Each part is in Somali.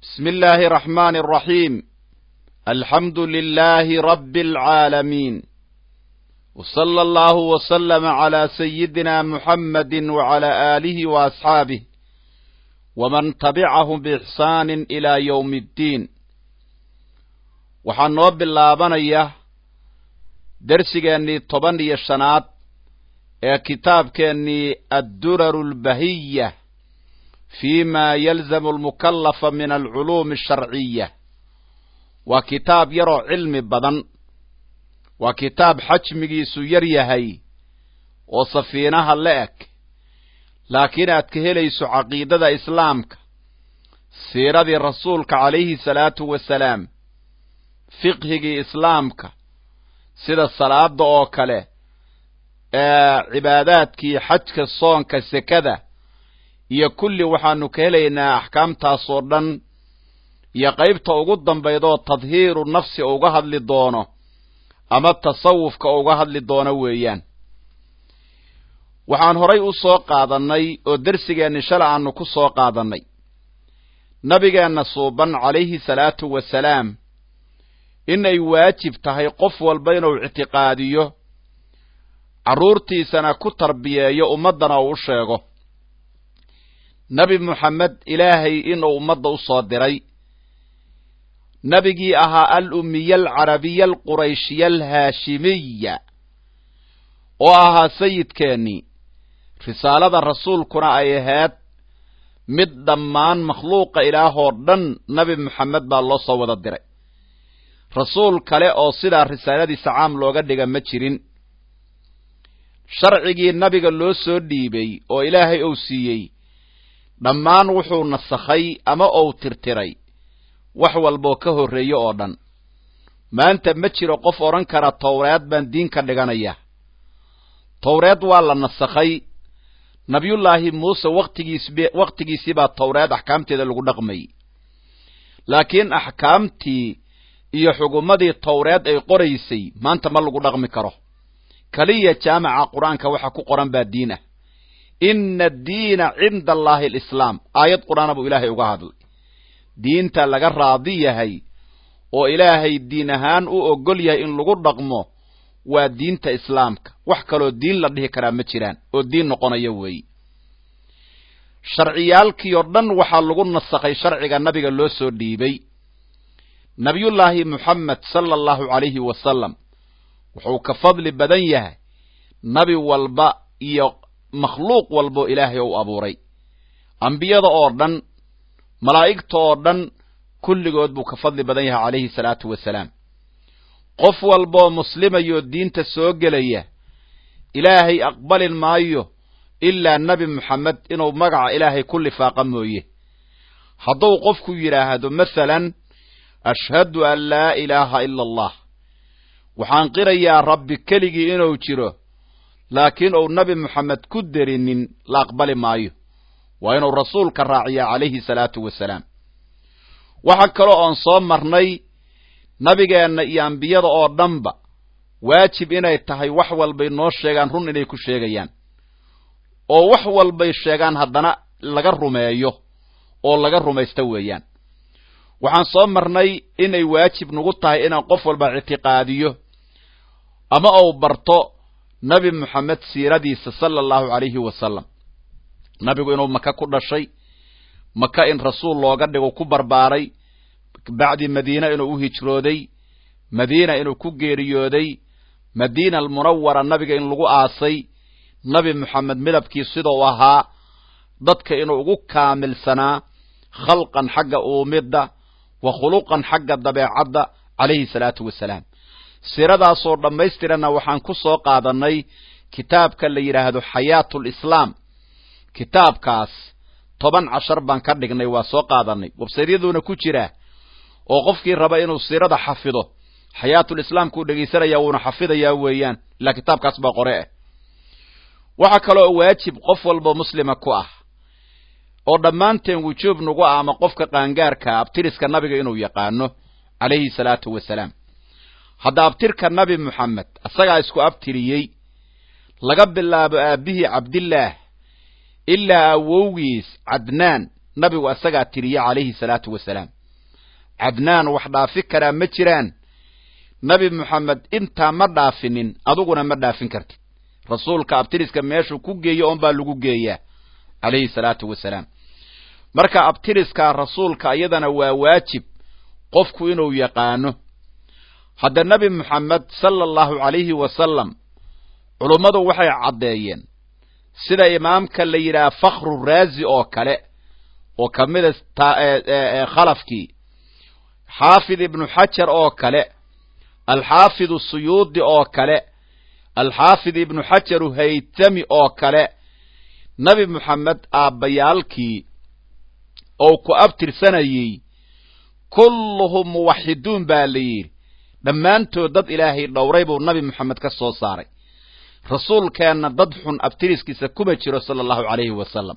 بسم الله الرحمن الرحيم الحمد لله رب العالمين وصلى الله وسلم على سيدنا محمد وعلى آله وأصحابه ومن تبعهم بإحسان إلى يوم الدين waxaan noo bilaabanaya dersigeennii toban iyo shanaad ee kitaabkeennii adduraru albahiya fi ma yalzamu almukallafa min alculuumi asharciya waa kitaab yaroo cilmi badan waa kitaab xajmigiisu yar yahay oo safiinaha la eg laakiin aad ka helayso caqiidada islaamka siiradii rasuulka calayhi salaatu wasalaam fiqhigii islaamka sida salaada oo kale ee cibaadaadkii xajka soonka sekada iyo kulli waxaanu ka helaynaa axkaamtaas oo dhan iyo qaybta ugu dambaydoo tadhiiru nafsi uga hadli doono ama tasawufka uga hadli doono weeyaan waxaan horay u soo qaadannay oo dersigeenni shala aanu ku soo qaadannay nabigeenna suuban calayhi salaatu wasalaam inay waajib tahay qof walba inuu ictiqaadiyo carruurtiisana ku tarbiyeeyo ummaddana uu u sheego nebi moxamed ilaahay inuu ummadda u soo diray nebigii ahaa al ummiya alcarabiya alqurayshiya alhaashimiya oo ahaa sayidkeennii risaalada rasuulkuna ay ahayd mid dhammaan makhluuqa ilaahoo dhan nebi moxamed baa loo soo wada diray rasuul kale oo sidaa risaaladiisa caam looga dhiga ma jirin sharcigii nabiga loo soo dhiibay oo ilaahay uu siiyey dhammaan wuxuu nasakhay ama uu tirtiray wax walboo ka horreeye oo dhan maanta ma jiro qof odhan kara towreed baan diin ka dhiganaya towreed waa la nasakhay nabiyullaahi muuse waqtigiisb wakhtigiisii baa towreed axkaamteeda lagu dhaqmayy laakiin axkaamtii iyo xugumadii towreed ay qoraysay maanta ma lagu dhaqmi karo keliya jaamaca qur-aanka waxa ku qoran baa diin ah ina addiina cinda allaahi alislaam aayad qur-aana buu ilaahay uga hadlay diinta laga raadi yahay oo ilaahay diin ahaan u ogol yahay in lagu dhaqmo waa diinta islaamka wax kaloo diin la dhihi karaa ma jiraan oo diin noqonaya weeyi sharciyaalkii oo dhan waxaa lagu nasakhay sharciga nabiga loo soo dhiibay nabiyullaahi moxamed sala allahu calayhi wasalam wuxuu ka fadli badan yahay nabi walba iyo makhluuq walboo ilaahay ou abuuray ambiyada oo dhan malaa'igta oo dhan kulligood buu ka fadli badan yahay calayhi salaatu wasalaam qof walboo muslimayoo diinta soo gelaya ilaahay aqbalin maayo ilaa nebi moxamed inuu magaca ilaahay ku lifaaqa mooye hadduu qofku yidhaahdo masalan ashhadu an laa ilaaha ila allah waxaan qirayaa rabbi keligii inuu jiro laakiin uu nebi moxamed ku derinin la aqbali maayo waa inuu rasuulka raaciyaa calayhi salaatu wasalaam waxa kaloo oon soo marnay nabigeenna iyo ambiyada oo dhanba waajib inay tahay wax walbay noo sheegaan run inay ku sheegayaan oo wax walbay sheegaan haddana laga rumeeyo oo laga rumaysto weeyaan waxaan soo marnay inay waajib nagu tahay inaan qof walba ictiqaadiyo ama uu barto nebi moxamed siiradiisa sala allahu calayhi wasalam nabigu inuu maka ku dhashay maka in rasuul looga dhigo ku barbaaray bacdi madiina inuu u hijrooday madiina inuu ku geeriyooday madiina almunawara nabiga in lagu aasay nebi moxamed midabkii sidau ahaa dadka inuu ugu kaamilsanaa khalqan xagga uumidda wa khuluqan xagga dabeecadda calayhi salaatu wasalaam siradaasoo dhammaystiranna waxaan ku soo qaadannay kitaabka la yidhaahdo xayaatulislaam kitaabkaas toban cashar baan ka dhignay waa soo qaadannay websaytyaduuna ku jira oo qofkii raba inuu siirada xafido xayaatulislaamkuu dhegaysanaya wuuna xafidayaa weeyaan ilaa kitaabkaas baa qore ah waxaa kaloo waajib qof walba muslima ku ah oo dhammaanteen wujuub nagu ah ama qofka qaangaarkaa abtiriska nabiga inuu yaqaano calayhi salaatu wasalaam hadda abtirka nabi moxamed isagaa isku abtiriyey laga bilaabo aabbihii cabdillaah ilaa awowgiis cadnaan nabigu asagaa tiriye calayhi salaatu wasalaam cadnaan wax dhaafi karaa ma jiraan nabi moxamed intaa ma dhaafinin aduguna ma dhaafin kartid rasuulka abtiriska meeshuu ku geeyo oon baa lagu geeyaa calayhi salaatu wasalaam marka abtiriskaa rasuulka iyadana waa waajib qofku inuu yaqaano hadda nebi moxamed sala allahu calayhi wasalam culummadu waxay caddeeyeen sida imaamka la yidhaha fakhru raazi oo kale oo ka mida khalafkii xaafid ibnu xajar oo kale alxaafidu suyuudi oo kale alxaafid ibnu xajaru haytami oo kale nebi moxamed aabbayaalkii ou ku abtirsanayey kulluhum muwaxiduun baa la yidhi dhammaantood dad ilaahay dhowray buu nabi moxamed ka soo saaray rasuulkeenna dad xun abtiriskiisa kuma jiro sala allahu calayhi wasalam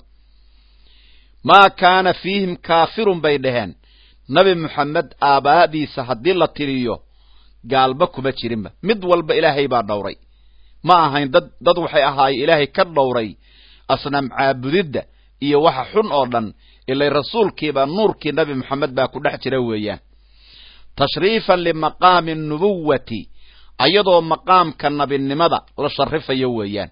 maa kaana fiihim kaafirun bay dhaheen nabi moxamed aabaadiisa haddii la tiriyo gaalba kuma jirinba mid walba ilaahay baa dhowray ma ahayn dad dad waxay ahaayeen ilaahay ka dhowray asnaam caabudidda iyo waxa xun oo dhan ilay rasuulkiiba nuurkii nabi moxamed baa ku dhex jira weeyaan tashriifan limaqaami nubuwati ayadoo maqaamka nabinimada la sharifayo weeyaan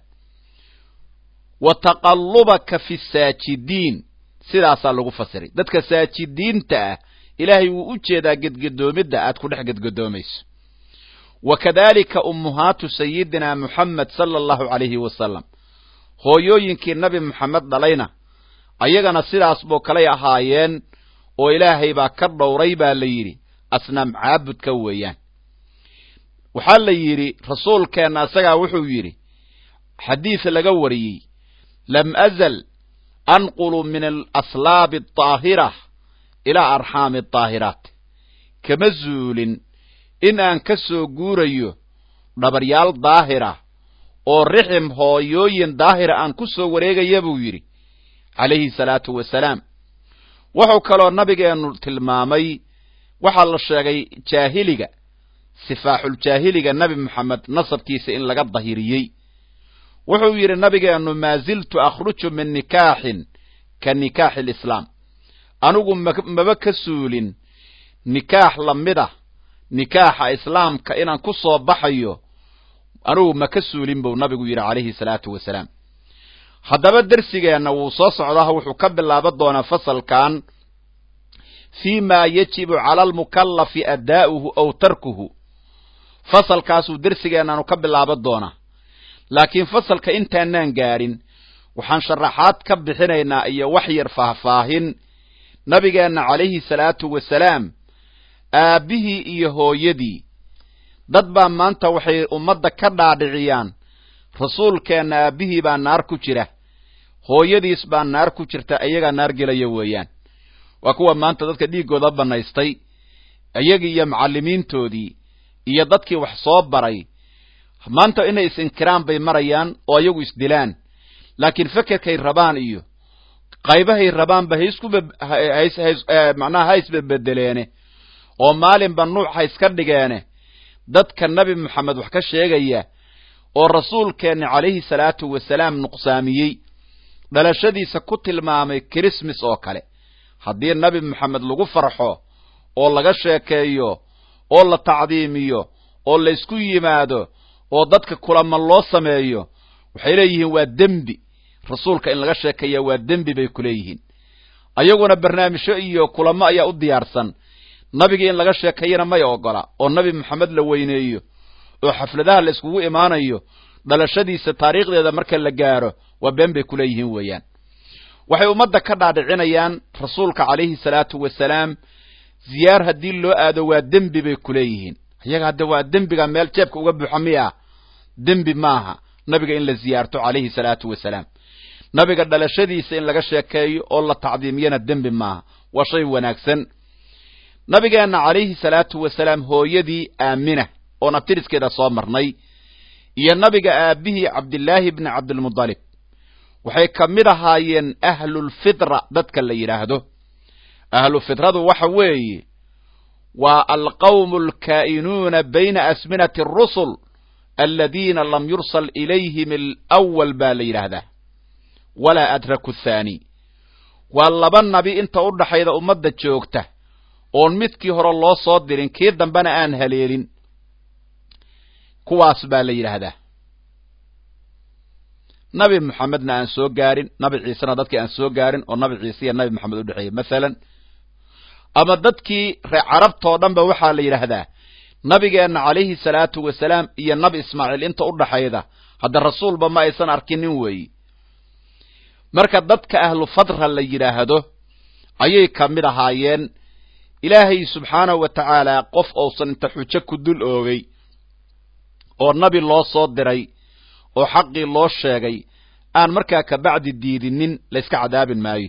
wa taqallubaka fi saajidiin sidaasaa lagu fasiray dadka saajidiinta ah ilaahay wuu u jeedaa gedgedoomidda aad ku dhex gedgedoomayso wa kadalika ummuhaatu sayidina moxamed sala allahu calayhi wasalam hooyooyinkii nabi moxamed dhalayna ayagana sidaas buu kalay ahaayeen oo ilaahay baa ka dhowray baa la yidhi asnaam caabudka weeyaan waxaa la yidhi rasuulkeenna isagaa wuxuu yidhi xadiis laga wariyey lam azal anqulu min alaslaabi adaahira ilaa arxaami adaahiraat kama zuulin in aan ka soo guurayo dhabaryaal daahira oo rixim hooyooyin daahira aan ku soo wareegaya buu yidhi calayhi salaatu wasalaam wuxuu kaloo nabigeennu tilmaamay waxaa la sheegay jaahiliga sifaaxuljaahiliga nebi moxamed nasabkiisa in laga dahiriyey wuxuu yidhi nabigeennu maa ziltu akhruju min nikaaxin ka nikaaxi alislaam anigu maba ka suulin nikaax lamida nikaaxa islaamka inaan ku soo baxayo anigu ma ka suulin buu nabigu yidhi calayhi salaatu wasalaam haddaba dersigeenna wuu soo socdaa wuxuu ka bilaaban doonaa fasalkan fii ma yajibu cala almukallafi addaa'uhu aw tarkuhu fasalkaasuu dersigeennaanu ka bilaaban doonaa laakiin fasalka intaanaan gaadhin waxaan sharaxaad ka bixinaynaa iyo wax yar faahfaahin nabigeenna calayhi salaatu wasalaam aabbihii iyo hooyadii dad baa maanta waxay ummadda ka dhaadhiciyaan rasuulkeenna aabbihii baa naar ku jira hooyadiis baa naar ku jirta iyagaa naar gelaya weeyaan waa kuwa maanta dadka dhiiggooda bannaystay iyagii iyo macallimiintoodii iyo dadkii wax soo baray maanta inay is-inkiraan bay marayaan oo iyagu isdilaan laakiin fekerkay rabaan iyo qaybahay rabaanba haiskumacnaha ha isbebedeleene oo maalinba nuuc ha iska dhigeene dadka nebi moxamed wax ka sheegaya oo rasuulkeenna calayhi salaatu wasalaam nuqsaamiyey dhalashadiisa ku tilmaamay kirismas oo kale haddii nebi moxamed lagu farxo oo laga sheekeeyo oo la tacdiimiyo oo laysku yimaado oo dadka kulama loo sameeyo waxay leeyihiin waa dembi rasuulka in laga sheekeeya waa dembi bay ku leeyihiin ayaguna barnaamijyo iyo kulamo ayaa u diyaarsan nabigii in laga sheekeeyana may ogola oo nebi moxamed la weyneeyo oo xafladaha la iskugu imaanayo dhalashadiisa taariikhdeeda marka la gaaro waa been bay ku leeyihiin weeyaan waxay ummadda ka dhaadhicinayaan rasuulka calayhi salaatu wasalaam ziyaar haddii loo aado waa dembi bay ku leeyihiin iyaga hadda waa dembiga meel jeebka uga buuxa miya dembi maaha nabiga in la ziyaarto calayhi salaatu wasalaam nabiga dhalashadiisa in laga sheekeeyo oo la tacdiimiyana dembi maaha waa shay wanaagsan nabigeenna calayhi salaatu wasalaam hooyadii aamina oon abtiriskeeda soo marnay iyo nabiga aabbihii cabdillaahi bni cabdilmudalib waxay ka mid ahaayeen ahlulfitra dadka la yidhaahdo ahlu fitradu waxa weeye waa alqawmu alkaa'inuuna bayna asminati arusul aladiina lam yursal ilayhim alawal baa la yidhaahdaa walaa adraku athaani waa laba nabi inta u dhaxayda ummadda joogta oon midkii hore loo soo dirin kii dambena aan haleelin kuwaas baa la yidhaahdaa nabi moxamedna aan soo gaarin nabi ciisena dadkii aan soo gaarin oo nabi ciise iyo nabi moxamed u dhexeeyey masalan ama dadkii ree carabtoo dhan ba waxaa la yidhaahdaa nabigeenna calayhi salaatu wasalaam iyo nabi ismaaciil inta u dhaxayda hadda rasuulba ma aysan arkinin weeyi marka dadka ahlu fadra la yidhaahdo ayay ka mid ahaayeen ilaahay subxaanahu wa tacaala qof uusan inta xujo ku dul oogay oo nabi loo soo diray oo xaqii loo sheegay aan markaa kabacdi diidinin layska cadaabin maayo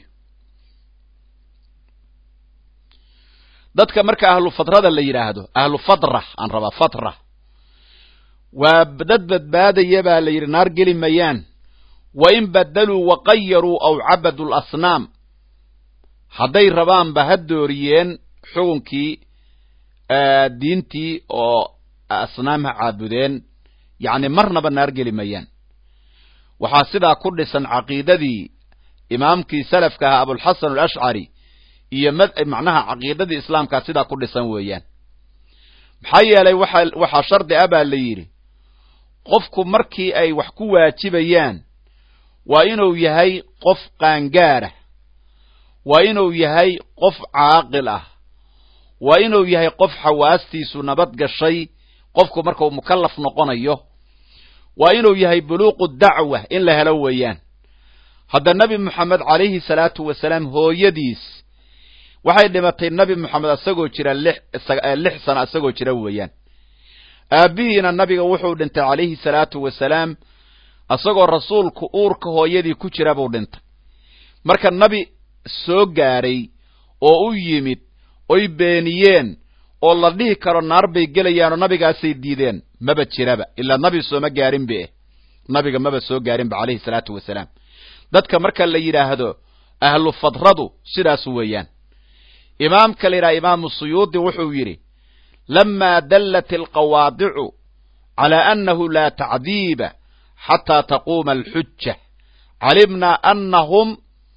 dadka marka ahlu fadrada la yidhaahdo ahlu fadra aan rabaa fadra waa dad badbaadaya baa la yidhi naar geli mayaan wa in badaluu waqayaruu aw cabaduu lasnaam hadday rabaanba ha dooriyeen xukunkii diintii oo asnaam ha caabudeen yacni marnaba naar geli mayaan waxaa sidaa ku dhisan caqiidadii imaamkii salafka ahaa abulxasan alashcari iyo macnaha caqiidadii islaamkaa sidaa ku dhisan weeyaan maxaa yeelay waxa waxaa shardi ah baa la yidhi qofku markii ay wax ku waajibayaan waa inuu yahay qof qaangaarah waa inuu yahay qof caaqil ah waa inuu yahay qof xawaastiisu nabad gashay qofku markau mukallaf noqonayo waa inuu yahay buluuqu dacwa in la helo weeyaan hadda nebi moxamed calayhi salaatu wasalaam hooyadiis waxay dhimatay nebi moxamed isagoo jira lix sano isagoo jira weeyaan aabbihiina nabiga wuxuu dhintay calayhi salaatu wasalaam isagoo rasuulku uurka hooyadii ku jira buu dhintay marka nabi soo gaaray oo u yimid oy beeniyeen oo la dhihi karo naar bay gelayaanoo nabigaasay diideen maba jiraba ilaa nabi sooma gaarin be nabiga maba soo gaarinba calayhi salaatu wasalaam dadka marka la yidhaahdo ahlu fadradu sidaas weeyaan imaamka la yidhaha imaamu suyuudi wuxuu yidhi lamaa dallat alqawaadicu calaa annahu laa tacdiiba xataa taquuma alxuja calimnaa annahum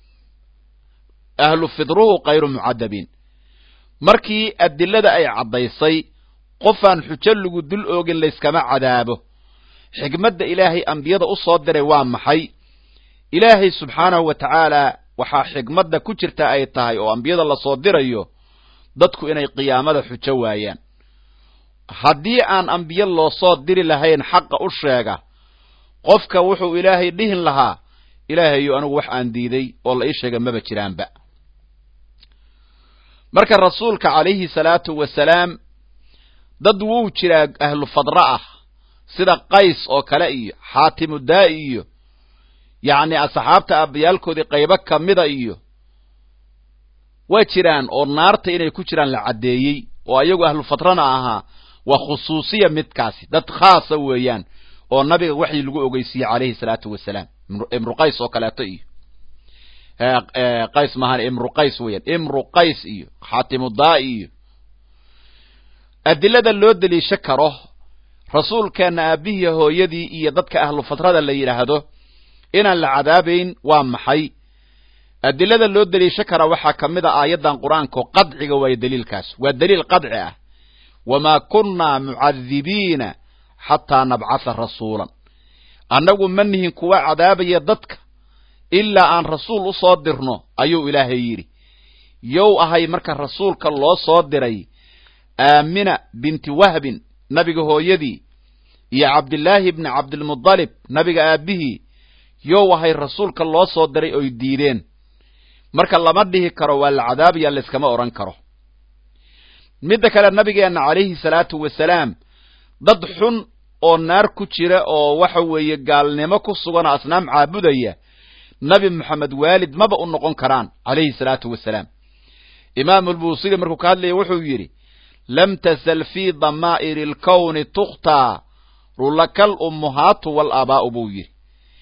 ahlu fidruhu kayru mucadabiin markii adilada ay caddaysay qofaan xujo lagu dul oogin layskama cadaabo xikmadda ilaahay ambiyada u soo diray waa maxay ilaahay subxaanahu wa tacaala waxaa xikmadda ku jirta ay tahay oo ambiyada lasoo dirayo dadku inay qiyaamada xujo waayaan haddii aan ambiyo loo soo diri lahayn xaqa u sheega qofka wuxuu ilaahay dhihin lahaa ilaahayo anigu wax aan diiday oo la ii sheega maba jiraanba marka rasuulka calayhi salaatu wasalaam dad wuu jiraa ahlu fadra ah sida qays oo kale iyo xaatimu daa'i iyo yacni asxaabta aabbayaalkoodii qaybo ka mida iyo waa jiraan oo naarta inay ku jiraan la caddeeyey oo ayagu ahlu fadrana ahaa waa khusuusiya midkaasi dad khaasa weeyaan oo nabiga waxii lagu ogeysiiyey calayhi salaatu wasalaam imru qays oo kaleeto iyo qays maahan imru qays weeyaan imru qays iyo xaatimu daa'i iyo adilada loo deliisho karo rasuulkeenna aabbihii hooyadii iyo dadka ahlu fadrada la yidhaahdo inaan la cadaabayn waa maxay adilada loo deliisho karaa waxaa ka mid a aayaddan qur-aanka qadciga waayo daliilkaas waa daliil qadci ah wamaa kunnaa mucadibiina xataa nabcatha rasuulan annagu ma nihin kuwa cadaabaya dadka ilaa aan rasuul u soo dirno ayuu ilaahay yidhi yow ahay marka rasuulka loo soo diray aamina binti wahbin nabiga hooyadii iyo cabdillaahi bni cabdilmudalib nabiga aabbihii yow ahay rasuulka loo soo diray oy diideen marka lama dhihi karo waa la cadaabaya layskama odhan karo midda kale nabigeenna calayhi salaatu wasalaam dad xun oo naar ku jira oo waxa weeye gaalnimo ku sugan oo asnaam caabudaya nabi moxamed waalid maba u noqon karaan calayhi salaatu wasalaam imaamu lbuusiri markuu ka hadlaya wuxuu yidhi lam tasal fii damaa'iri alkowni tukhtaa rulakal ummuhaatu walaabbaa'u buu yidhi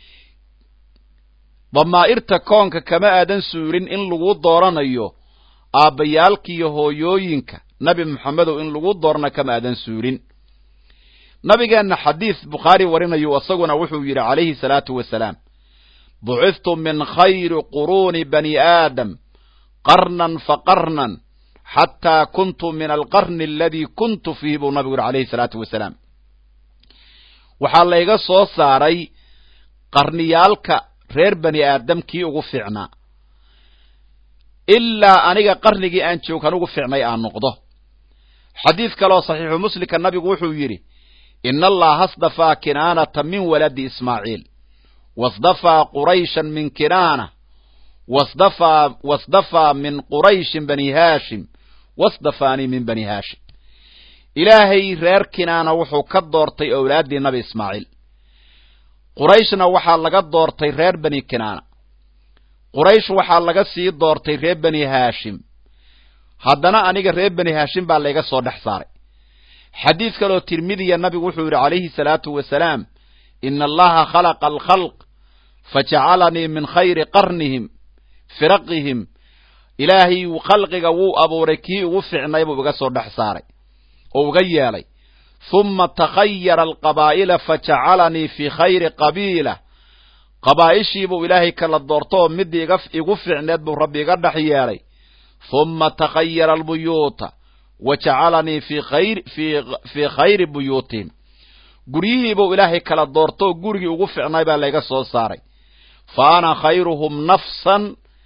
damaa'irta koonka kama aadan suurin in lagu dooranayo aabbayaalkiiyo hooyooyinka nabi moxamedow in lagu doorana kama aadan suurin nabigeenna xadiis bukhaari warinayu isaguna wuxuu yidhi calayhi salaatu wasalaam bucithtu min khayri quruuni bani aadam qarnan faqarnan xataa kuntu min alqarni aladii kuntu fiihi buu nabigu yuri alayhi salaatu wasalaam waxaa layga soo saaray qarniyaalka reer bani aadam kii ugu fiicnaa ilaa aniga qarnigii aan joogkan ugu fiicnay aan noqdo xadiid kaleoo saxiixu muslimka nabigu wuxuu yidhi ina allaha asdafaa kinaanata min waladi ismaaciil wasdafaa qurayshan min kinaana wasdafaa wasdafaa min qurayshin bani haashim wasdafaanii min bani haashim ilaahay reer kinaana wuxuu ka doortay owlaaddii nabi ismaaciil qurayshna waxaa laga doortay reer bani kinaana quraysh waxaa laga sii doortay reer bani haashim haddana aniga reer bani haashim baa layga soo dhex saaray xadiid kaloo tirmidiya nabigu wuxuu yidhi calayhi salaatu wasalaam ina allaha khalaqa alkhalq fajacalanii min khayri qarnihim firaqihim ilaahay khalqiga wuu abuuray kii ugu ficnay buu iga soo dhex saaray oo uga yeelay huma takhayara alqabaa'ila fajacalanii fii khayri qabiila qabaa'ishiibuu ilaahay kala doorto oo midii igu ficneed buu rabbi iga dhex yeelay huma takhayara albuyuuta wa jacalanii fii khayri buyuutihim guryihiibuu ilaahay kala doorto oo gurigii ugu ficnay baa layga soo saaray fa ana khayruhum nafsan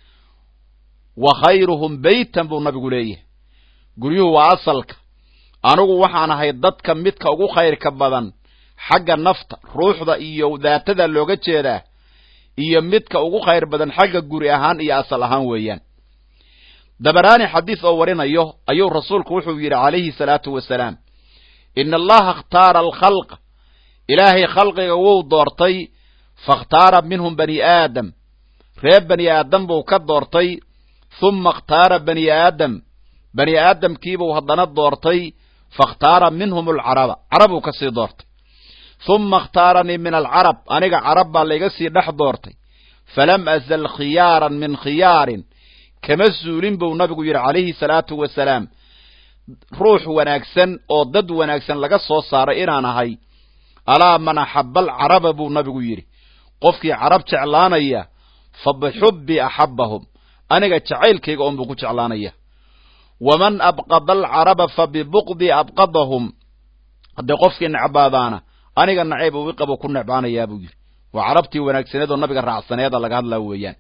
wa khayruhum beytan buu nabigu leeyahay guryuhu waa asalka anigu waxaan ahay dadka midka ugu khayrka badan xagga nafta ruuxda iyo daatada looga jeedaa iyo midka ugu khayr badan xagga guri ahaan iyo asal ahaan weeyaan dabaraani xadiis oo warinayo ayuu rasuulku wuxuu yidhi calayhi salaatu wasalaam ina allaha ikhtaara alkhalqa ilaahay khalqiga wuu doortay fakhtaara minhum bani aadam reer bani aadam buu ka doortay huma ikhtaara bani aadam bani aadamkiibuu haddana doortay fakhtaara minhum alcaraba carabuu ka sii doortay huma ikhtaaranii min alcarab aniga carab baa layga sii dhex doortay falam azal khiyaaran min khiyaarin kama suulin buu nabigu yidhi calayhi salaatu wasalaam ruux wanaagsan oo dad wanaagsan laga soo saaray inaan ahay alaa man axaba alcaraba buu nabigu yidhi qofkii carab jeclaanaya fa bixubbi axabbahum aniga jacaylkayga oon buu ku jeclaanaya waman abqada alcaraba fa bibuqdi abqadahum haddee qofkii necbaadaana aniga nacayb uu iqabo ku necbaanayaa buu yidhi waa carabtii wanaagsaneed oo nabiga raacsaneeda laga hadlaa weeyaan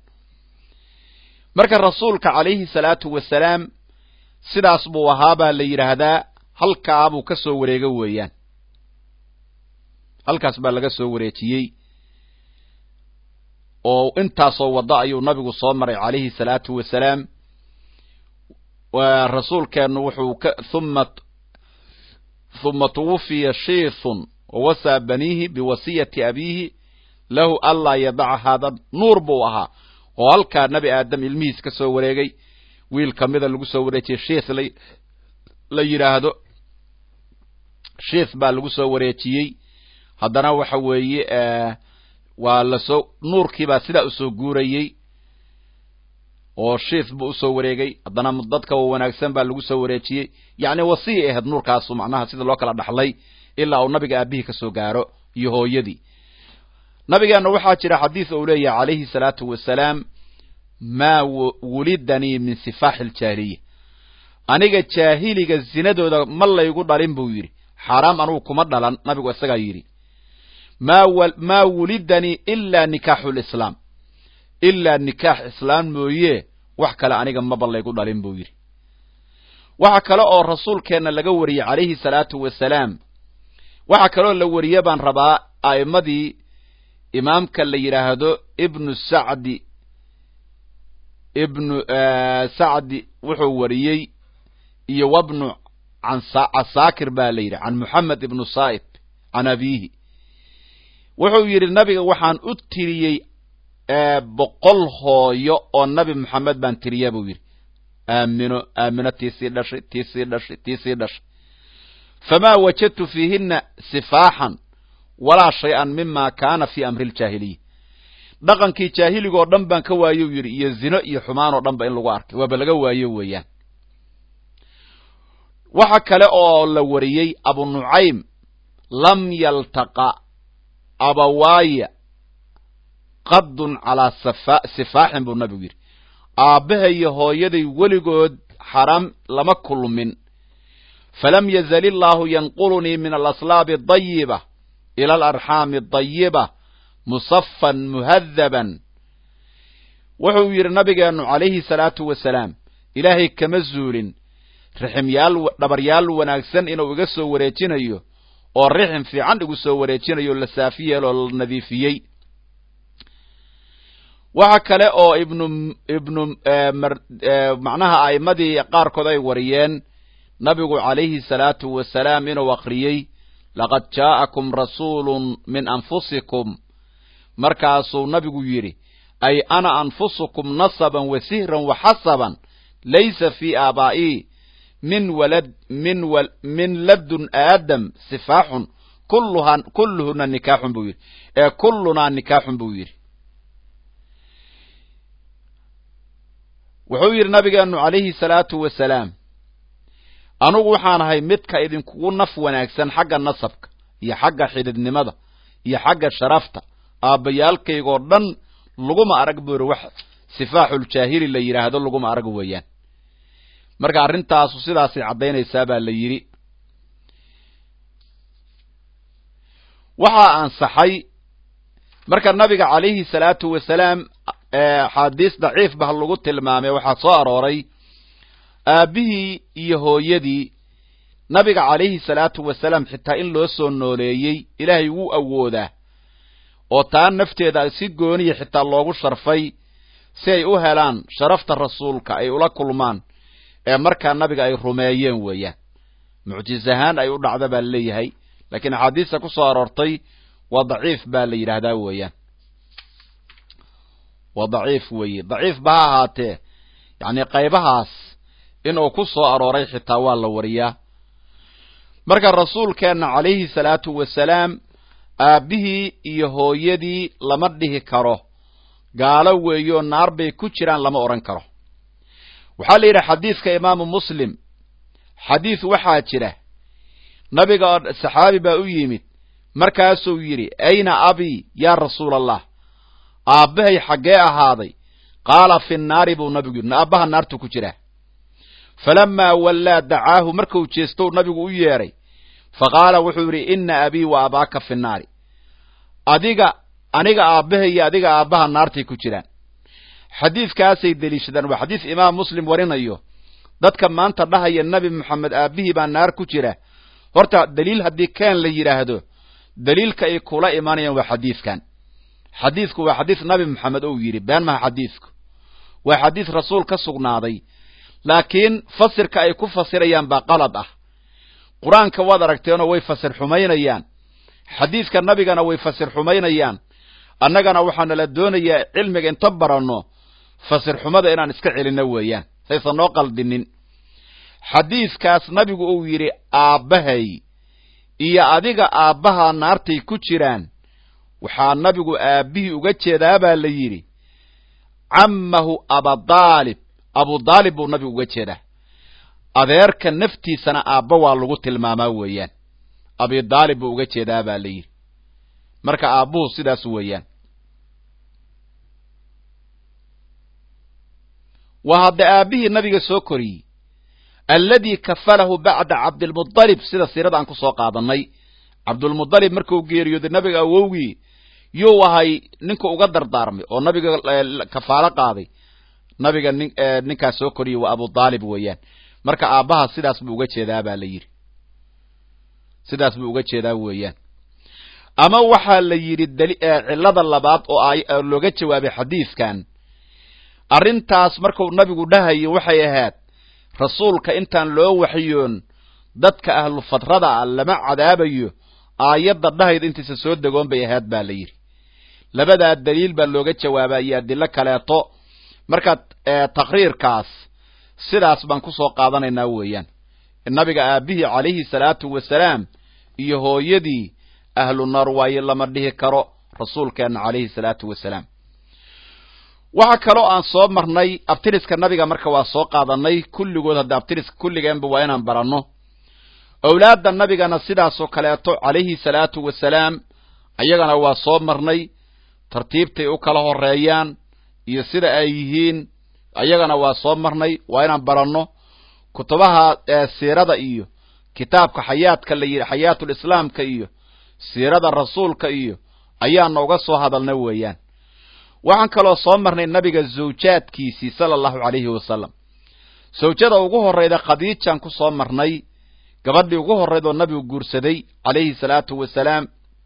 marka rasuulka calayhi salaatu wasalaam sidaas buu ahaa baa la yidhaahdaa halkaabuu ka soo wareego weeyaan halkaas baa laga soo wareejiyey oo intaasoo waddo ayuu nabigu soo maray calayhi salaatu wasalaam rasuulkeennu wuxuu ka uma huma tuwufiya shiithun wawasaa baniihi biwasiyati abiihi lahu anlaa yadaca haada nuur buu ahaa oo halkaa nebi aadam ilmihiis ka soo wareegay wiil kamida lagu soo wareejiyey shiith la yidhaahdo shiith baa lagu soo wareejiyey haddana waxa weeye waa lasoo nuurkiibaa sidaa usoo guurayey oo shiith buu usoo wareegay haddana dadka wanaagsan baa lagu soo wareejiyey yacni wasiyay ahayd nuurkaasu macnaha sida loo kala dhaxlay ilaa uu nabiga aabihii ka soo gaaro iyo hooyadii nabigeenna waxaa jira xadiis uu leeyahay calayhi salaatu wasalaam maa wulidanii min sifaaxi aljaahiliya aniga jaahiliga zinadooda ma laygu dhalin buu yidhi xaaraam anugu kuma dhalan nabigu isagaa yidhi maa wulidanii ilaa nikaaxu lislaam ilaa nikaax islaam mooye wax kale aniga maba laygu dhalin buu yidhi waxa kale oo rasuulkeenna laga wariyey calayhi salaatu wasalaam waxaa kaloo la wariye baan rabaa a'immadii imaamka la yidhaahdo ibnu sacdi ibnu sacdi wuxuu wariyey iyo wabnu casaakir baa la yidhi can moxamed ibnu saa'ib can abiihi wuxuu yidhi nabiga waxaan u tiriyey boqol hooyo oo nabi moxamed baan tiriya buu yidhi aamino aamino tiisii dhashay tiisii dhashay tiisii dhashay famaa wajadtu fiihina sifaaxan walaa shay-an mima kaana fii amri ljaahiliya dhaqankii jaahiligoo dhan baan ka waayo yidhi iyo zino iyo xumaan oo dhan ba in lagu arkay waaba laga waayo weeyaan waxa kale oo la wariyey abu nucaym lam yaltaqa abawaaya qadun calaa sifaaxin buu nabigu yidhi aabbahay iyo hooyaday weligood xaram lama kulmin falam yazal illaahu yanqulunii min alaslaabi adayiba ila alarxaami adayiba musafan muhadaban wuxuu yidhi nabigeennu calayhi salaatu wasalaam ilaahay kama zuulin riximyaal dhabaryaal wanaagsan inuu iga soo wareejinayo oo rixim fiican igu soo wareejinayo la saafi yeeloo la nadiifiyey waxa kale oo ibnu ibnu macnaha a'immadii qaarkood ay wariyeen nabigu calayhi salaatu wasalaam inuu akhriyey laqad jaa'akum rasuulun min anfusikum markaasuu nabigu yidhi ay ana anfusukum nasaban wa sihran wa xasaban laysa fii aabaa'ii min walad min wa min ladun aadam sifaaxun kulluha kulluhuna nikaaxun buu yidhi ee kullunaa nikaaxun buu yidhi wuxuu yidhi nabigeennu calayhi salaatu wasalaam anugu waxaan ahay midka idinkugu naf wanaagsan xagga nasabka iyo xagga xididnimada iyo xagga sharafta aabbayaalkaygoo dhan laguma arag buu yidhi wax sifaaxuljaahili la yidhaahdo laguma arag weeyaan marka arrintaasu sidaasay caddaynaysaa baa la yidhi waxaa ansaxay marka nabiga calayhi salaatu wasalaam axaadiis daciif bah lagu tilmaamay waxaa soo arooray aabbihii iyo hooyadii nabiga calayhi salaatu wasalaam xitaa in loo soo nooleeyey ilaahay wuu awoodaa oo taa nafteeda si gooniya xitaa loogu sharfay si ay u helaan sharafta rasuulka ay ula kulmaan ee markaa nabiga ay rumeeyeen weeyaan mucjizahaan ay u dhacda baa laleeyahay laakiin axaadiista ku soo aroortay waa daciif baa la yidhaahdaa weeyaan waa daciif weeye daciif ba ha ahaatee yacni qaybahaas inuu ku soo arooray xitaa waa la wariyaa marka rasuulkeenna calayhi salaatu wasalaam aabbihii iyo hooyadii lama dhihi karo gaalo weeyoo naar bay ku jiraan lama odhan karo waxaa la yidhi xadiidka imaamu muslim xadiis waxaa jira nabiga saxaabi baa u yimid markaasuu yidhi ayna abii yaa rasuula allah aabbahay xaggee ahaaday qaala fi nnaari buu nabigu yidhi aabbaha naartu ku jiraa falamaa wallaa dacaahu markuu jeestou nabigu u yeedhay fa qaala wuxuu yidhi inna abii wa abaaka fi nnaari adiga aniga aabbahay iyo adiga aabbaha naartay ku jiraan xadiidkaasay deliishadaan waa xadiis imaam muslim warinayo dadka maanta dhahaya nebi moxamed aabbihii baa naar ku jira horta daliil haddii keen la yidhaahdo daliilka ay kula imanayaan waa xadiidkan xadiidku waa xadiis nabi moxamed ou yidhi been maha xadiidku waa xadiis rasuul ka sugnaaday laakiin fasirka ay ku fasirayaan baa qalad ah qur-aanka waad aragteenoo way fasir xumaynayaan xadiidka nabigana way fasir xumaynayaan annagana waxaana la doonayaa cilmiga inta baranno fasir xumada inaan iska celinno weeyaan saysan noo qaldinin xadiidkaas nabigu uu yidhi aabbahay iyo adiga aabbaha naartay ku jiraan waxaa nabigu aabbihii uga jeedaa baa la yidhi cammahu abadaalib abudaalib buu nabigu uga jeedaa adeerka naftiisana aabba waa lagu tilmaamaa weeyaan abidaalib buu uga jeedaa baa la yidhi marka aabbuhu sidaas weeyaan waa hadda aabbihii nabiga soo koriyey alladii kafalahu bacda cabdilmudalib sida siirada aan ku soo qaadannay cabdulmudalib markuu geeriyooday nabiga awowgii yuu ahay ninka uga dardaarmay oo nabiga kafaalo qaaday nabiga nin ninkaas soo koriyey waa abudaalib weeyaan marka aabbaha sidaas buu uga jeedaa baa la yidhi sidaas buu uga jeedaa weeyaan ama waxaa la yidhi cillada labaad oo looga jawaabay xadiidkan arrintaas markuu nabigu dhahayo waxay ahayd rasuulka intaan loo waxyoon dadka ahlu fadrada ah lama cadaabayo aayadda dhahayda intaysa soo degoon bay ahayd baa la yidhi labadaa daliil baa looga jawaabaa iyo adilo kaleeto marka taqriirkaas sidaas baan ku soo qaadanaynaa weeyaan nabiga aabbihii calayhi salaatu wasalaam iyo hooyadii ahlu naar waaye lama dhihi karo rasuulkeenna calayhi salaatu wasalaam waxa kaloo aan soo marnay abtiriska nabiga marka waa soo qaadanay kulligood hadda abtiriska kulligeenba waa inaan baranno owlaadda nabigana sidaasoo kaleeto calayhi salaatu wasalaam ayagana waa soo marnay tartiibtay u kala horeeyaan iyo sida ay yihiin ayagana waa soo marnay waa inaan baranno kutubaha siirada iyo kitaabka xayaadka la yidhi xayaatul islaamka iyo siirada rasuulka iyo ayaana uga soo hadalna weeyaan waxaan kaloo soo marnay nabiga zawjaadkiisii sala allahu calayhi wasalam zawjada ugu horrayda khadiijaan ku soo marnay gabadhii ugu horrayd oo nabigu guursaday calayhi salaatu wasalaam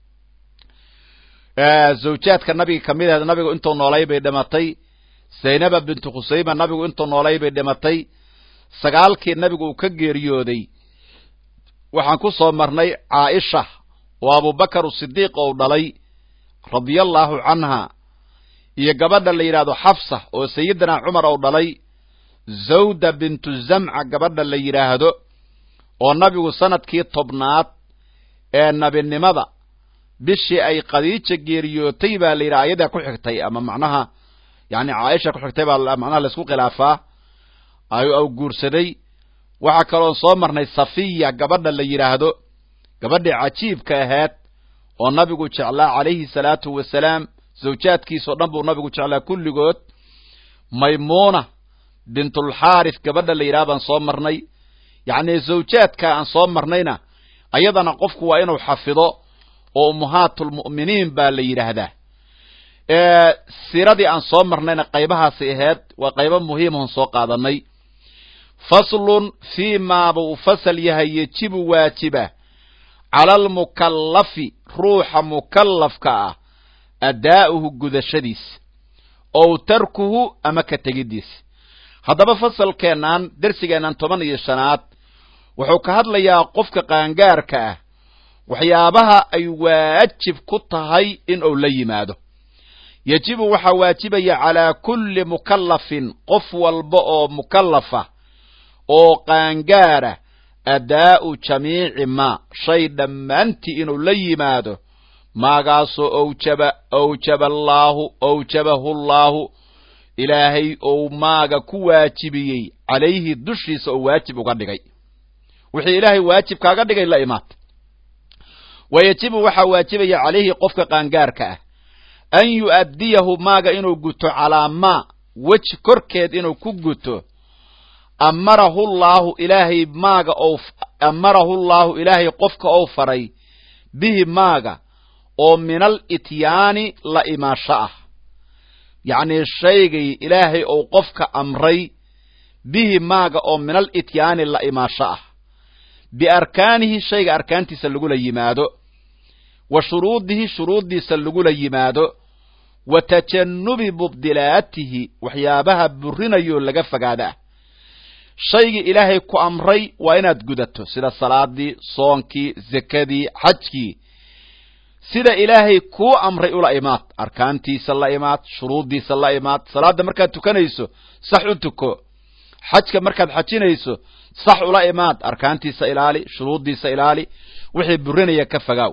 zawjaadka nabiga kamid ahayd nabigu intuu noolay bay dhimatay zaynaba bintu khusayma nabigu intuu noolay bay dhimatay sagaalkii nabigu uu ka geeriyooday waxaan ku soo marnay caaisha oo abubakar sidiiq ou dhalay radia allaahu canha iyo gabadha la yidhaahdo xafsa oo sayidina cumar ou dhalay zawda bintu zamca gabadha la yidhaahdo oo nabigu sanadkii tobnaad ee nabinimada bishii ay khadiija geeriyootay baa la yidhaha ayadaa ku xigtay ama macnaha yani caaisha ku xigtay baa macnaha laisku khilaafaa au guursaday waxaa kaloon soo marnay safiya gabadha la yidhaahdo gabadhii cajiibka ahayd oo nabigu jeclaa calayhi salaatu wasalaam zawjaadkiisao dhan buu nabigu jeclaa kulligood maymuuna bintulxaaris gabadha la yidhaha baan soo marnay yacni zawjaadka aan soo marnayna ayadana qofku waa inuu xafido oo ummahaatulmu'miniin baa la yidhaahdaa siiradii aan soo marnayna qaybahaasay ahayd waa qaybo muhiimahon soo qaadanay faslun fii maaba uu fasal yahay yejibu waajiba cala almukallafi ruuxa mukallafka ah adaa'uhu gudashadiisa ow tarkuhu ama ka tegiddiisa haddaba fasalkeennan dersigeennan toban iyo shanaad wuxuu ka hadlayaa qofka qaangaarka ah waxyaabaha ay waajib ku tahay in uu la yimaado yejibu waxaa waajibaya calaa kulli mukallafin qof walba oo mukallafa oo qaangaara adaa'u jamiici maa shay dhammaantii inuu la yimaado maagaasoo owjaba owjaba allaahu owjabahu llaahu ilaahay ou maaga ku waajibiyey calayhi dushiisa oo waajib uga dhigay wixii ilaahay waajib kaaga dhigay la imaad wa yejibu waxaa waajibaya calayhi qofka qaangaarka ah an yu'addiyahu maaga inuu guto calaa maa weji korkeed inuu ku guto amarahu llaahu ilaahay maaga ou amarahu llaahu ilaahay qofka ou faray bihi maaga oo minal ityaani la imaasho ah yacnii shaygay ilaahay ou qofka amray bihi maaga oo minal ityaani la imaasho ah biarkaanihi shayga arkaantiisa lagula yimaado wa shuruudihi shuruuddiisa lagula yimaado wa tajannubi mubdilaatihi waxyaabaha burinayoo laga fogaada ah shaygii ilaahay ku amray waa inaad gudato sida salaadii soonkii zekadii xajkii sida ilaahay kuu amray ula imaad arkaantiisa la imaad shuruuddiisa la imaad salaadda markaad tukanayso sax u tuko xajka markaad xajinayso sax ula imaad arkaantiisa ilaali shuruuddiisa ilaali wixii burinaya ka fogaaw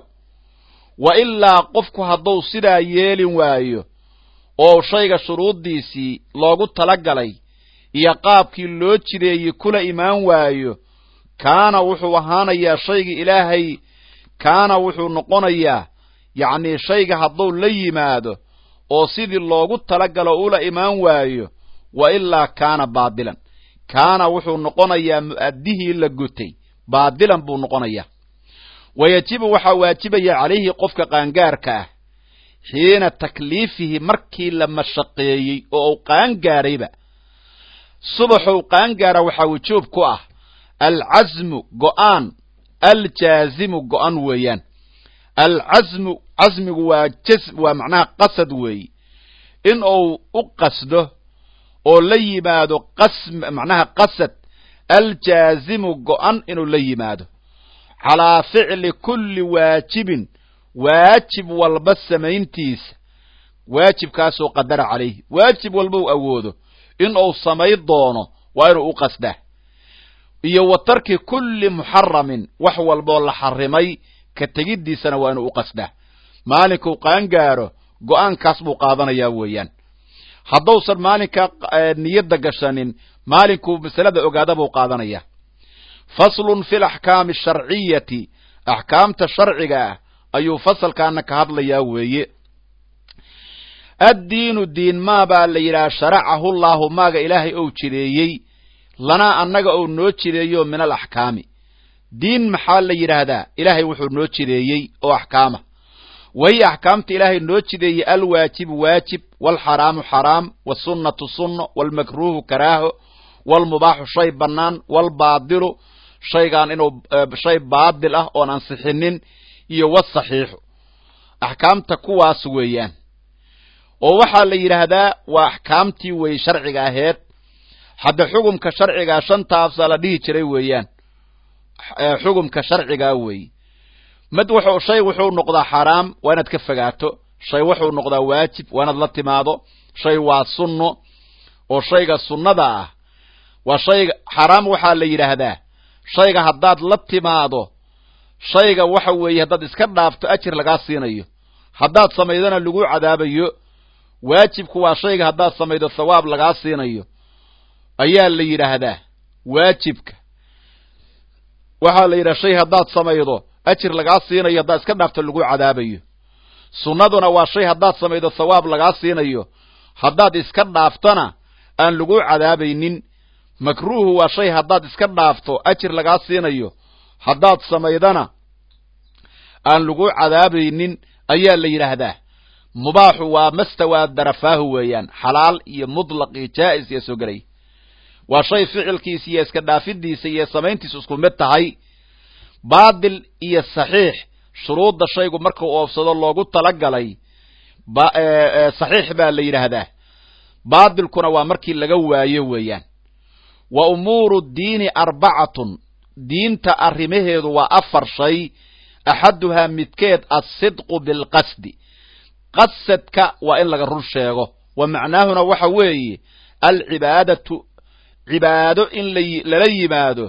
wa ilaa qofku hadduu sidaa yeelin waayo oo shayga shuruuddiisii loogu talagalay iyo qaabkii loo jideeyey kula imaan waayo kaana wuxuu ahaanayaa shaygii ilaahay kaana wuxuu noqonayaa yacnii shayga hadduu la yimaado oo sidii loogu talagalo ula imaan waayo wa ilaa kaana baadilan kaana wuxuu noqonayaa mu'addihii la gutay baadilan buu noqonayaa wa yajibu waxaa waajibaya calayhi qofka qaangaarka ah xiina takliifihi markii la mashaqeeyey oo uu qaangaarayba subaxou qaangaara waxaa wujuub ku ah alcasmu go'aan aljaazimu go'an weeyaan alcasmu casmigu waa jas waa macnaha qasad weeye in uu u qasdo oo la yimaado qas macnaha qasad aljaazimu go'an inuu la yimaado calaa ficli kulli waajibin waajib walba samayntiisa waajibkaasoo qadara calayhi waajib walba u awoodo in uu samayn doono waa inuu u qasdaa iyo wa tarki kulli muxaramin wax walboo la xarimay ka tegiddiisana waa inuu u qasdaa maalinkuu qaangaaro go'aankaas buu qaadanayaa weeyaan haddausan maalinkaa niyadda gashanin maalinkuu masalada ogaada buu qaadanayaa faslun fi laxkaami asharciyati axkaamta sharciga ah ayuu fasalkaana ka hadlayaa weeye addiinu diin maa baa la yidhaha sharacahu llaahu maaga ilaahay ou jideeyey lanaa annaga ou noo jideeyo min alaxkaami diin maxaa la yidhaahdaa ilaahay wuxuu noo jideeyey oo axkaama wahiya axkaamta ilaahay noo jideeyey alwaajibu waajib waalxaraamu xaraam wasunnatu sunno waalmakruuhu karaaho waalmubaaxu shay bannaan waalbaadilu shaygaan inuu shay baadil ah oon ansixinin iyo wasaxiixu axkaamta kuwaas weeyaan oo waxaa la yidhaahdaa waa axkaamtii weeye sharciga aheed hadda xugumka sharcigaa shantaasa la dhihi jiray weeyaan xugumka sharcigaa weeye mid wuxuu shay wuxuu noqdaa xaraam waa inaad ka fogaato shay wuxuu noqdaa waajib waa inaad la timaado shay waa sunno oo shayga sunnada ah waa shayga xaraam waxaa la yidhaahdaa shayga haddaad la timaado shayga waxa weeye haddaad iska dhaafto ajir lagaa siinayo haddaad samaydona lagu cadaabayo waajibku waa shayga haddaad samaydo thawaab lagaa siinayo ayaa la yidhaahdaa waajibka waxaa la yidhaha shay haddaad samaydo ajir lagaa siinayo haddaad iska dhaafto lagu cadaabayo sunnaduna waa shay haddaad samaydo thawaab lagaa siinayo haddaad iska dhaaftona aan lagu cadaabaynin makruuhu waa shay haddaad iska dhaafto ajir lagaa siinayo haddaad samaydana aan lagu cadaabaynin ayaa la yidhaahdaa mubaaxu waa mastawaa darafaahu weeyaan xalaal iyo mutlaq iyo jaa'is iyo soo gelay waa shay ficilkiisa iyo iska dhaafidiisa iyo samayntiisa isku mid tahay baadil iyo saxiix shuruudda shaygu markuu oofsado loogu talagalay saxiix baa la yidhaahdaa baadilkuna waa markii laga waayo weeyaan wa umuuru diini arbacatun diinta arrimaheedu waa afar shay axaduhaa midkeed alsidqu bilqasdi qasadka waa in laga run sheego wa macnaahuna waxa weeye alcibaadatu cibaado in lala yimaado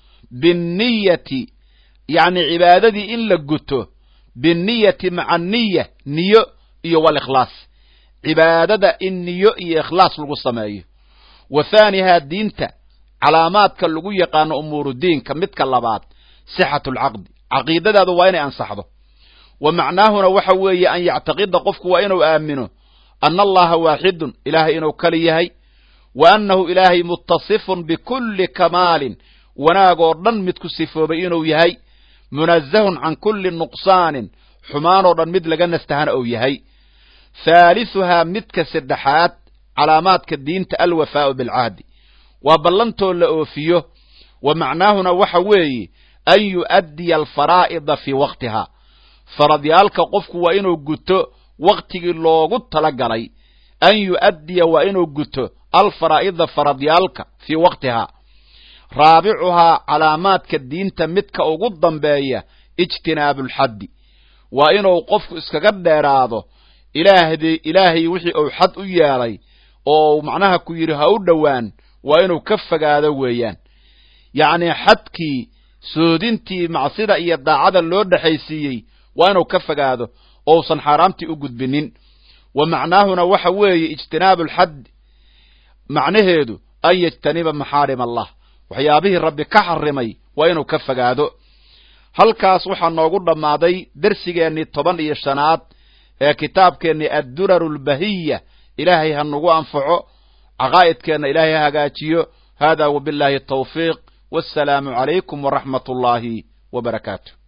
binniyati yacni cibaadadii in la guto binniyati maca niya niyo iyo walikhlaas cibaadada in niyo iyo ikhlaas lagu sameeyo wa thaanihaa diinta calaamaadka lagu yaqaano umuuru diinka midka labaad sixatu alcaqdi caqiidadaadu waa inay ansaxdo wa macnaahuna waxa weeye an yactaqida qofku waa inuu aamino ana allaha waaxidun ilaahay inuu kali yahay wa annahu ilaahay mutasifun bikulli kamaalin wanaag oo dhan mid ku sifoobay inuu yahay munazahun can kulli nuqsaanin xumaanoo dhan mid laga nastahana uu yahay haalisuhaa midka saddexaad calaamaadka diinta alwafaa'u bilcahdi waa ballantoo la oofiyo wa macnaahuna waxa weeye an yu'addiya alfaraa'ida fii waqtihaa faradyaalka qofku waa inuu guto waktigii loogu talagalay an yu'addiya waa inuu guto alfaraa'ida faradyaalka fii waqtihaa raabicuhaa calaamaadka diinta midka ugu dambeeya ijtinaabuulxaddi waa inuu qofku iskaga dheeraado ilaahdi ilaahay wixii uu xad u yeelay oo macnaha ku yidhi ha u dhowaan waa inuu ka fogaado weeyaan yacnii xadkii soodintii macsida iyo daacada loo dhexaysiiyey waa inuu ka fogaado ousan xaaraamtii u gudbinin wa macnaahuna waxa weeye ijtinaabu alxad macnaheedu an yajtaniba maxaarim allah waxyaabihii rabbi ka xarimay waa inuu ka fogaado halkaas waxaa noogu dhammaaday dersigeennii toban iyo shanaad ee kitaabkeennii adduraru albahiya ilaahay ha nagu anfaco caqaa'idkeenna ilaahay ha hagaajiyo hada wabillahi tawfiiq wassalaamu calaykum waraxmat ullaahi wa barakaatu